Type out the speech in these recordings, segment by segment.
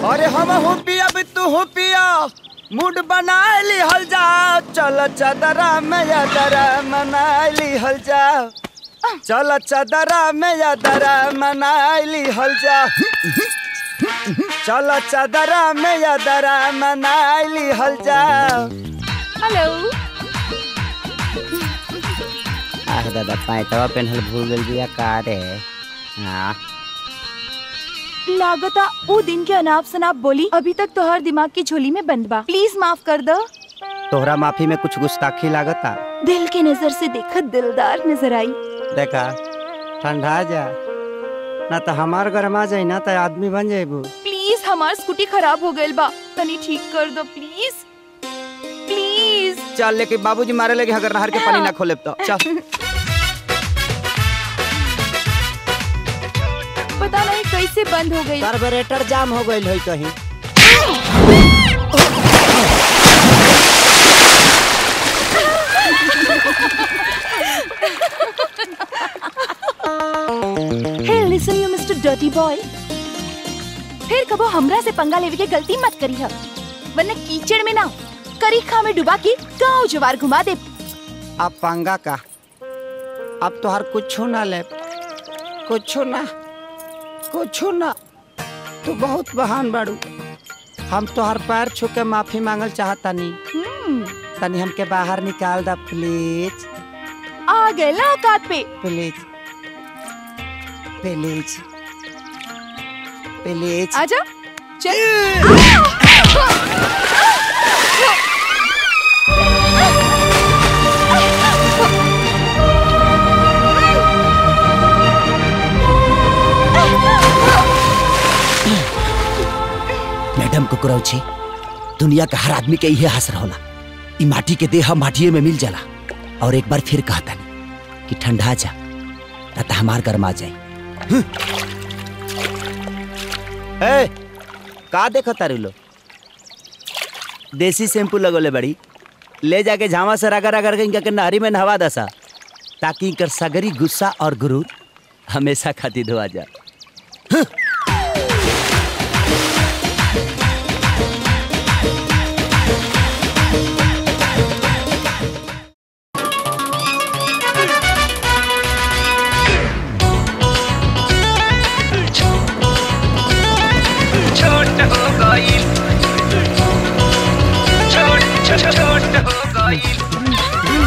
अरे हम हो पिया भी तू हो पिया मूड बना ली हल जा चल चदरा में यादरा मना ली हल जा चल चदरा में यादरा मना ली हल जा चल चदरा में यादरा मना ली हल जा हेलो आह दादा पैंतवा पेन्हल भूल गल बिया का रे हाँ लागता वो दिन के अनाप शनाप बोली अभी तक तोहर दिमाग की झोली में बंद बा प्लीज माफ कर दो तोहरा माफी में कुछ गुस्ताखी लागता दिल के नजर से देखा दिलदार नजर आई देखा ठंडा जा ना तो हमार गरमा जाई ना तो आदमी बन जाइबू प्लीज हमार स्कूटी खराब हो गइल बा तनी ठीक कर दो प्लीज प्लीज चल लेके बाबूजी मारे लगे अगर नहर के पानी ना खोले तो चल पता नहीं कैसे बंद हो गई कार्बोरेटर जाम हो गइल होई कहीं hey listen you mister dirty boy फिर कबो हमरा से पंगा लेवे के गलती मत करी है वरना कीचड़ में ना करीखा में डुबा के गांव जवार घुमा दे अब पंगा का अब तो हर कुछ ना ले कुछ ना कुछ ना तू बहुत बहान बाड़ू हम तो हर पैर छू के माफी मांगल चाहता नी हम्म, तनी हमके बाहर निकाल दा प्लीज आ गए ना औकात पे प्लीज प्लीज प्लीज आजा चल मैडम कुकुरौछी दुनिया का हर आदमी के इहे हसर होला ई माटी के देह माटिए में मिल जाला और एक बार फिर कहता कि ठंडा जा ना तो हमार गरमा जाई ए का देखो तारू लो देसी शैम्पू लगोले बड़ी ले जाके झामा से रगड़ रगड़ के इनका के नहरी में नहवा दसा ताकि इनकर सगरी गुस्सा और गुरूर हमेशा खातिर धोआ जा छोट हो गई छोट छोट छोट हो गई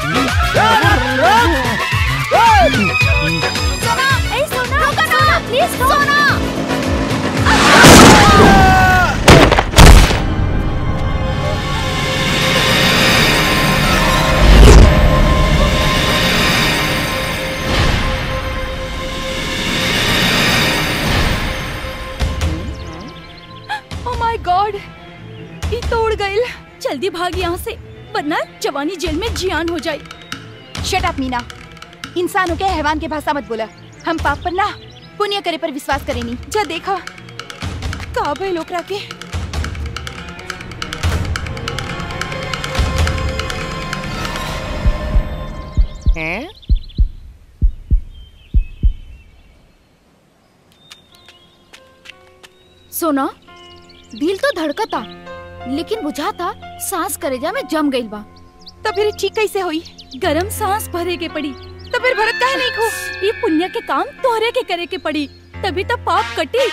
सोना ए सोना रुको ना please Sona oh my God ये तोड़ गई जल्दी भाग यहाँ से वरना जवानी जेल में जियान हो जाए शट अप मीना इंसान हो के हैवान के भाषा मत बोला हम पाप पर ना पुण्य करे पर विश्वास करे नहीं जा देखा का भाई लोकरा के सोना दिल तो धड़कता लेकिन बुझाता सांस करेजा में जम गइल बा तो फिर ठीक कैसे हुई गरम सांस भरे के पड़ी तो फिर भरत काहे नहीं खो ये पुण्य के काम तोहरे के करे के पड़ी तभी तो पाप कटी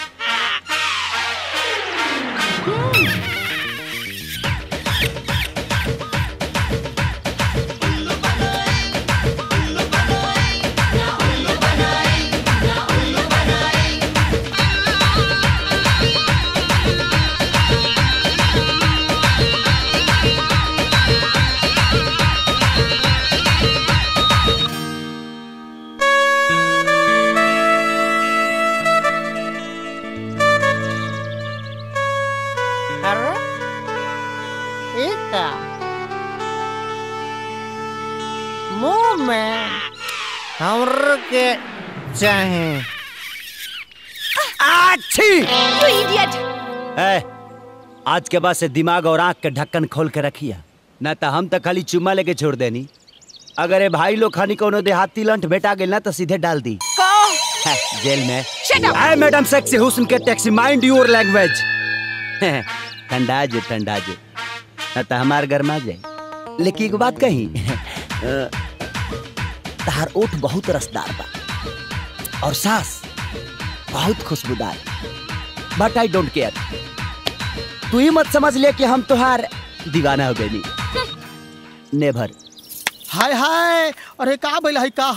अरे ये क्या मुंह में हमर के चाहे अच्छी यू इडियट ए, आज के बाद से दिमाग और आंख के ढक्कन खोल के रखिया न तो हम तो खाली चुम्मा लेके छोड़ देनी अगर ये भाई लोग खानी कोनो देहाती लंठ भेटा गेल ना तो सीधे डाल दी का है, जेल में Shut up! आई मैडम सेक्सी हुस्न के टैक्सी माइंड योर लैंग्वेज ठंडा जो ठंडा जो न तो हमार गरमा जाए लेकिन एक बात कही अ, तहार ओठ बहुत रसदार बा और सांस बहुत खुशबूदार बट आई डोंट केयर तू ही मत समझ ले कि हम तुहार दीवाना हो गए नेभर हाय हाय अरे का भइल है का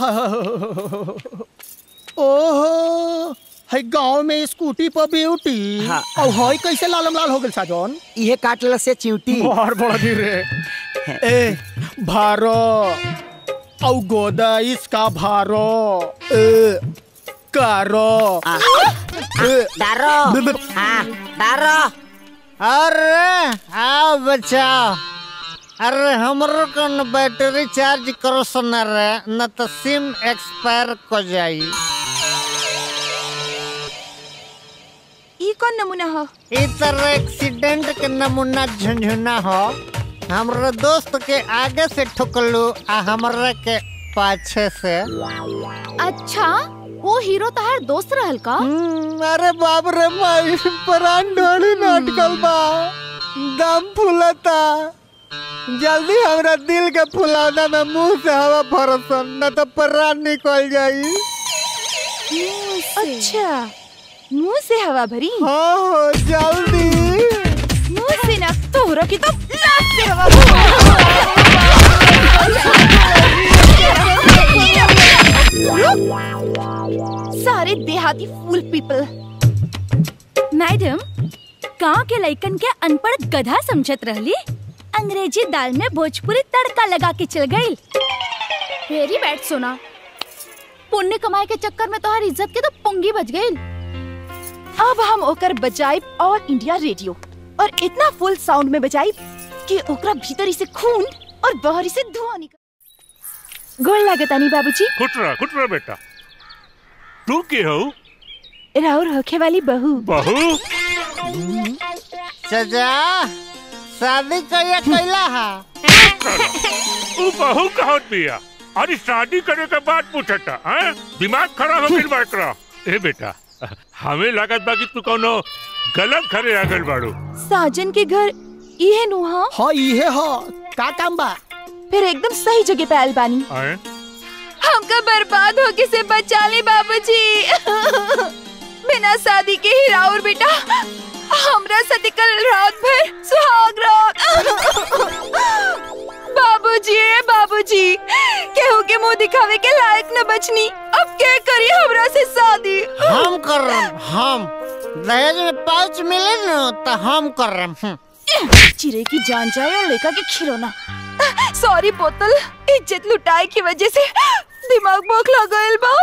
ओहो है गांव में स्कूटी पर ब्यूटी हाँ। और हई कैसे लालम लाल हो गेल साजन इहे काटल से चिंटी बाहर बड़ा धीरे ए भारो औ गोदा इसका भारो ए कारो ए, दारो हाँ दारो अरे आओ बचाओ अरे हमरो कौन बैटरी चार्ज करो सुना रे न तो सिम एक्सपायर को जाई ई कौन नमूना हो ई तरह एक्सीडेंट के नमूना झुंझुना हो हमरो दोस्त के आगे से ठुकलू आ हमरा के पाछे से अच्छा वो हीरो तहार दोस्त रहल का हम्म, अरे बाप रे माई प्राण ढोली नाटकल बा दम फूलता जल्दी हमरा दिल के फुलाना में मुंह से हवा फरसन न तो प्राण निकल जाई अच्छा मुंह से हवा भरी हाँ हो जल्दी मुंह से ना तोहरा की तो लात से हवा भरी। सारे देहाती फूल पीपल मैडम गांव के लइकन के अनपढ़ गधा समझत रहली अंग्रेजी दाल में भोजपुरी तड़का लगा के चल गई वेरी बैड सोना पुण्य कमाए के चक्कर में तोहार इज्जत के तो पुंगी बच गई अब हम ओकर बजाई और इंडिया रेडियो और इतना फुल साउंड में बजाई कि ओकरा भीतरी से खून और बाहरी से धुआं निकल गोल लागतानी बाबूजी खुटरा खुटरा बेटा तू के हो राउर होखे वाली बहू बहू सजा शादी कहिया कैला हा तू बहू कहत बिया अरे शादी करे के बाद पूछता हैं दिमाग खराब हो गइल बा एकरा ए बेटा हमें लागत बा कि तू कोनो गलत खरे आ गइल बाड़ू साजन के घर इहे नुहा हाँ इहे हो का काम बा फिर एकदम सही जगह पे आयल बानी हैं हमका बर्बाद होके से बचा ले बाबूजी बिना शादी के ही राउर बेटा हमरा साथे कल रात भर सुहाग रात बाबूजी ए बाबूजी केहू के मुंह दिखावे के लायक न बचनी अब के करी हमरा से शादी हम कर रहे हम दहेज में पाउच मिले न तो हम कर रहे हम्म। चिरे की जान जाए और लेका के खिलौना सॉरी बोतल इज्जत लुटाए की वजह से दिमाग बोखला गइल बा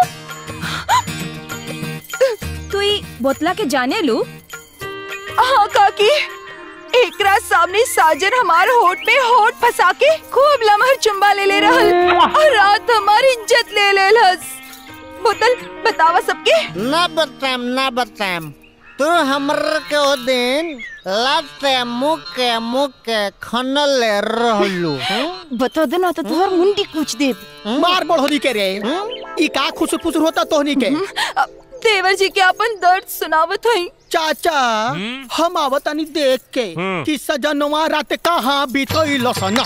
तू ई बोतला के जाने लू हाँ काकी एकरा सामने साजन हमार होठ में होठ फंसा के खूब लमहर चुम्बा ले ले रहल और रात हमारी इज्जत ले ले लस बोतल बतावा सबके ना बताएम ना बताएम तू हमर के ओ दिन लाते मुके मुके खनल रहलू हम्म? बता देना तो तुहर मुंडी कूच देब मार बढ़ोनी के रे ई का खुसुर फुसुर होता तोहनी के अब देवर जी के अपन दर्द सुनावत हई चाचा हम आवतानी देख के हम्म। कि सजनवा रात कहाँ बीतल सना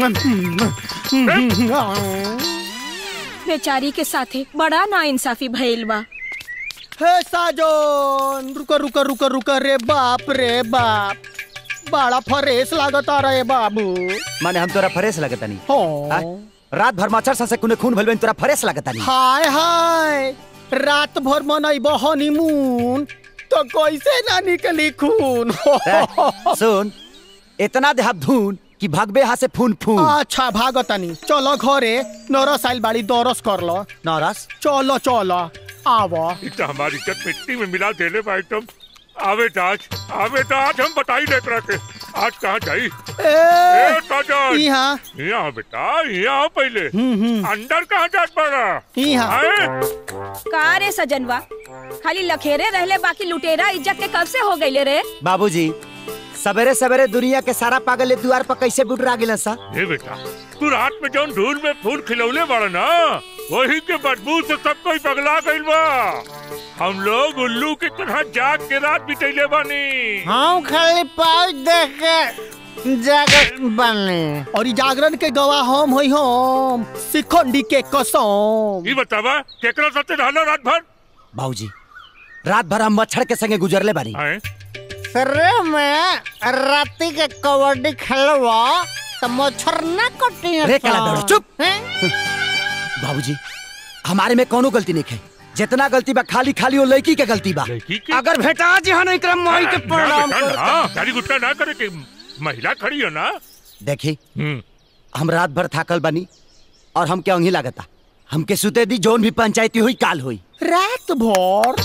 बेचारी के साथे बड़ा ना इंसाफी भइल बा हे साजन रुक रुक रुक रुक रे बाप रे बाप बड़ा फरेस लागता रे बाबू माने हम तोरा फरेस लगता नहीं हो रात भर मच्छर सा से कुने खून भइल बा, तोरा फरेस लगता नहीं हाय हाय रात भर मनैब हनीमून तो कैसे ना निकली खून ए, सुन इतना देहब धून कि भगबे यहाँ से फून फून अच्छा भागतानी चलो घरे नरस आइल बाड़ी दरस कर लो नौरस चलो चलो आव इ तो हमारी इज्जत मिट्टी में मिला देले बा एकदम आवे तो आज आवे तो आज हम बताई दे एकरा के आज कहाँ जाई ए ए साजन यहाँ यहाँ बेटा यहाँ पहले अंदर कहाँ जात पड़ा यहाँ का रे सजनवा खाली लखेरे रहले बाकी लुटेरा इज्जत के कब से हो गईले रे बाबूजी सवेरे सवेरे दुनिया के सारा पागल ए द्वार पर कैसे बुटरा गिलन सा ए बेटा तू रात में जौन धूल में फूल खिलौले बड़ा ना वही के बदबू से सब कोई पगला गइल बा हम लोग उल्लू की तरह जाग के रात बितैले बानी हम खाली पाँच देख के जागत बने और ई जागरण के गवाह हम होई हम शिखंडी के कसम ई बतावा केकरा साथे रहलो रात भर बाबूजी रात भर हम मच्छर के संगे गुजरले बानी आए सरे में राती के कबड्डी खेलवा तो मच्छर ना कटी रे काला दौड़ा, चुप। बाबूजी हमारे में कोनो गलती नहीं है जितना गलती बा खाली खाली वो लड़की के गलती बा लड़की के अगर भेटा जी हन एकरा माई के ना प्रणाम बेटा, कर ना, गाली गुस्सा ना करे कि महिला खड़ी हो ना देखी हम्म हम रात भर थाकल बानी और हम क्या लागता हमके सुते दी जोन भी पंचायती हुई काल हुई रात भर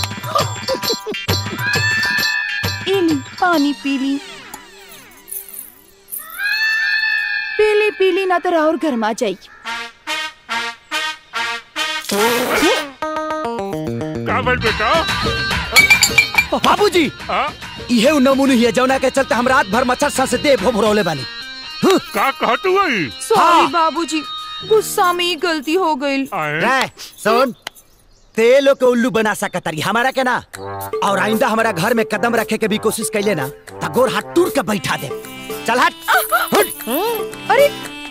इली पानी पीली पीली पीली ना तो और गर्मा जाई का बोल बेटा बाबूजी हाँ इहे उ नमूने हिया जौना के चलते हम रात भर मच्छर सा से देह भोभरौले बानी का कहत हुई सॉरी हाँ। बाबूजी गुस्सा में ही गलती हो गई आए रे सुन ते लोग के उल्लू बना सकतारी हमारा के ना और आइंदा हमारा घर में कदम रखे के भी कोशिश कैले ना तो गोर हाथ टूट के बैठा दे चल हट हट अरे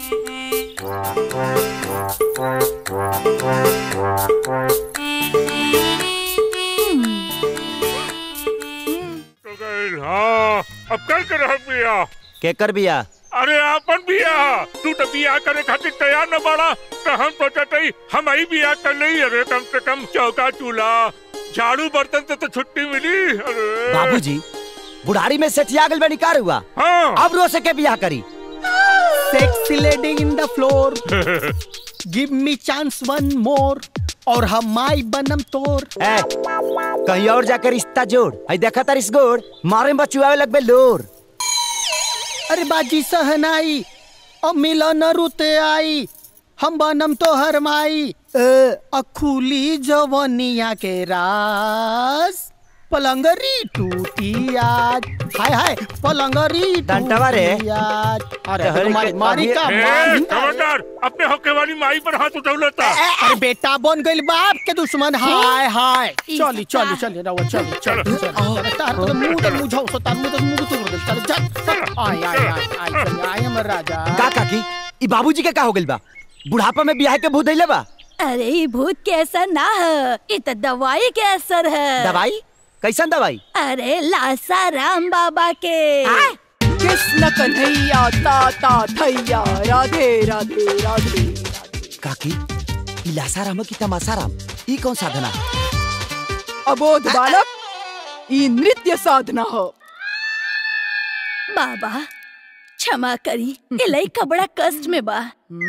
तो गइल हाँ अब कर के रह बिया केकर बिया अरे आपन बिया तू तो बिया करे खातिर तैयार न बाड़ा तो हम सोचत हई हम ही बिया कर लई अरे कम से कम चौका चूल्हा झाड़ू बर्तन से तो छुट्टी मिली अरे बाबूजी बुढ़ारी में सेठिया गल में निकार हुआ हाँ अब रो से के बियाह करी sexy lady in the floor give me chance one more और हम माई बनम तोर ए, कहीं और जाकर रिश्ता जोड़ आई देखा तार इस गोड़ मारे में बचुआवे लगबे लोर अरे बाजी सहनाई अब मिलन रुते आई हम बनम तो हर माई अखुली जवनिया के रास पलंगरी टूटी आज हाय हाय पलंगरी डंटवा रे। टूटी आज अरे डहरी के मारी मारी का ए, मारी खबरदार अपने होके वाली माई पर हाथ उठौलता अरे बेटा बन गइल बाप के दुश्मन हाय हाय चली चली चली रवा चली चली चलो। चली तार तो मुंह तो मुझाओ सो तार मुंह तो मुंह तो कर दे चल चल आय आय आय आय चल आय हमर राजा का काकी ई बाबूजी के का हो गइल बा बुढ़ापा में बियाह के भूत धइले बा अरे ई भूत के असर ना है ये तो दवाई के असर है दवाई कैसन दवाई अरे लासा राम बाबा के कृष्ण कन्हैया ताता थैया राधे राधे राधे काकी ई लासाराम की तमासाराम ई कौन साधना अबोध बालक ई नृत्य साधना हो बाबा क्षमा करी ये लइका बड़ा कष्ट में बा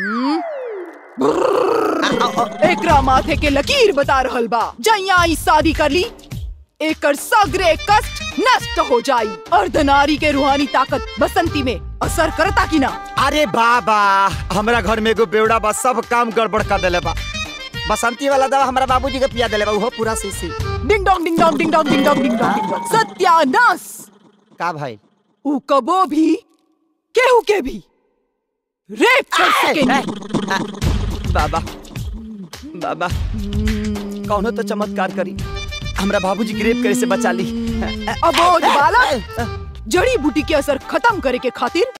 एकरा माथे के लकीर बता रहल बा जैया ई शादी कर ली एकर सगरे कष्ट नष्ट हो जाई अर्धनारी के रूहानी ताकत बसंती में असर करता कि ना अरे बाबा हमरा घर में एगो बेवड़ा बा सब काम गड़बड़ कर देले बा बसंती वाला दवा हमरा बाबूजी के पिया देले बा उहो पूरा शीशी ding dong ding dong ding dong ding dong ding dong ding dong सत्यानाश का भाई ऊ कबो भी केहू के भी रेप कर सकेनी बाबा बाबा कौनो तो चमत्कार करी हमरा बाबूजी की रेप करे से बचा ली अबोध बालक जड़ी बूटी के असर खत्म करे के खातिर